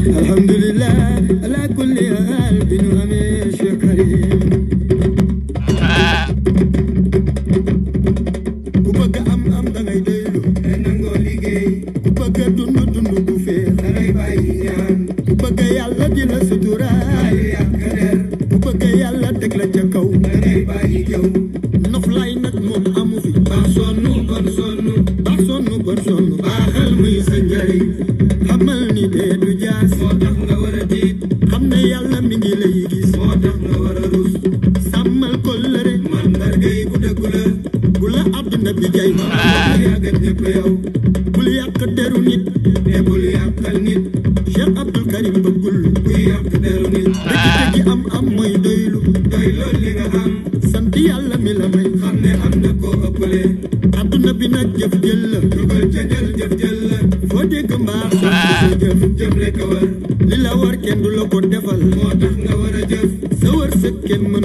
alhamdulillah ala kulli haal bi nu amee Cheikh Karim ku bëgg am am da ngay doylu te nangoo liggéey ku bëgg dund dund bu feex da ngay bàyyi ñaan ku bëgg yàlla di la suturaal yàq der ku bëgg yàlla teg la ca kaw da ngay bàyyi jëw noflaay nag moom amu fi baax sonn bon sonn baax sonn bon sonn baaxal muy sa njariñ xamal ni dee du jaas moo tax nga war a tiit xam ne yàlla mi ngi lay gis moo tax nga war a rus sàmmal kóllëre mandarga yi bu dëggu la bu la àdduna bi jay ma yàggat ñëpp yow bul yàq deru nit te bul yàqal nit Cheikh Abdul Karim bëggul kuy yàq deru nit dëgg-dëgg am am mooy doylu doy lool li nga am sant yàlla mi la may xam ne am na koo ëppale àdduna bi nag jëf jël la dugal ca jël jëf jël la foo dégg mbaax sant sa jëf jëf rek a war li la war kenn du la ko defal moo tax nga war a jëf sa wërsëg kenn mën